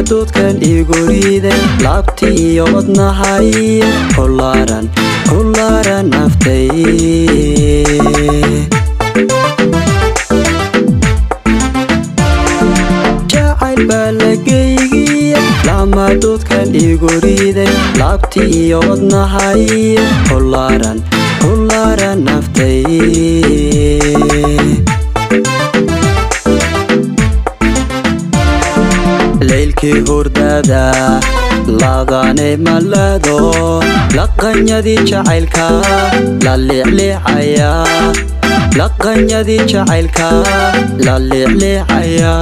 lamadoodkan igu riiday laabti iyo wadnahay kulaaran kulaaran naftay jacayl baa lageygiya lamadoodkan igu riiday laabti iyo wadnahay kulaaran kulaaran naftay leylkii hurdada laadane malado laqanyadii jacaylka la liicliicaya laqanyadii jacaylka la liicliicaya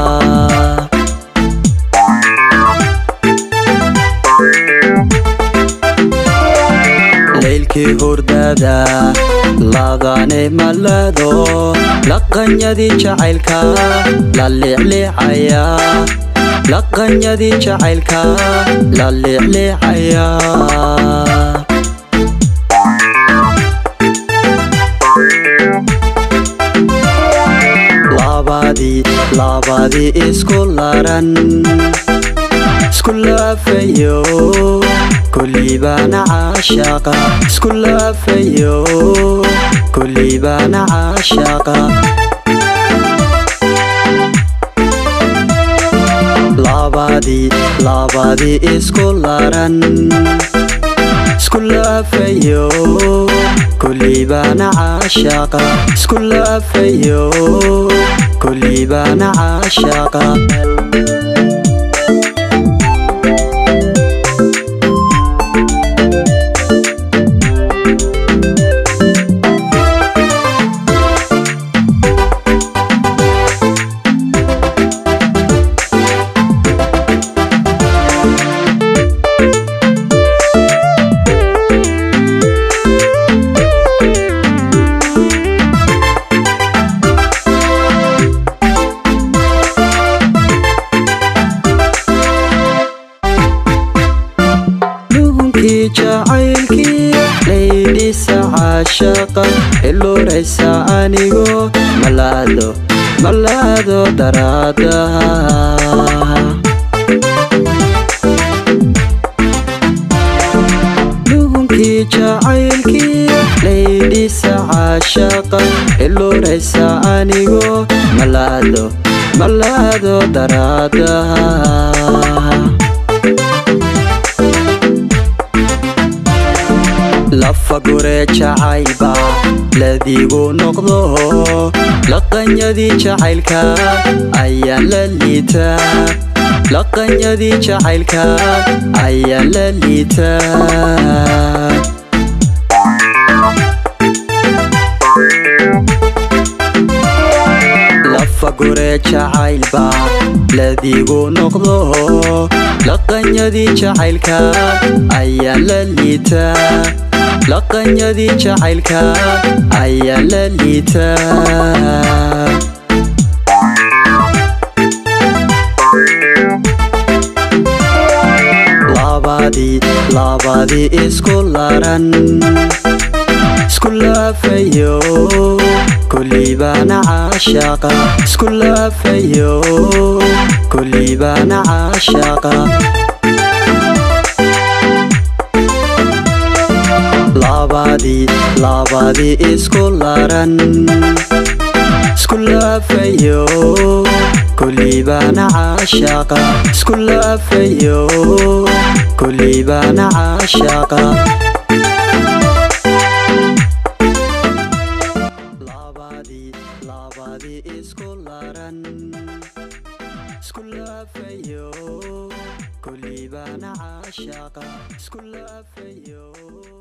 leylkii hurdada laadane malado laqanyadii jacaylka la liicliicaya laqanyadii jacaylka la liicliicaya laabadii laabadii isku laran isku laafayo kullibaana caashaqa isku laafayo kullibaana caashaqa laabadii laabadii isku laran isku laafayo kullibaana caashaqa isku laafayo kullibaana caashaqa luhunkii jacaylkii laydhisa caashaqa iluraysa anigo malaado malaado daraadaha luhunkii jacaylkii laydhisa caashaqa iluraysa anigo malaado malaado daraadaha lafa gure jacaylba ladigu noqdo laqanyadii jacaylka ayaan la liitaa laqanyadii jacaylka ayaan la liitaa lafa gure jacaylba ladigu noqdo laqanyadii jacaylka ayaan la liitaa laqanyadii jacaylka ayaan la liitaa laabadii laabadii isku laran isku laafayo kullibaana caashaqa isku laafayo kullibaana caashaqa laabadii laabadii isku laran isku laafayo kullibaana caashaqa isku laafayo kullibaana caashaqa laabadii laabadii isku laran isku laafayo kullibaana caashaqa isku laafayo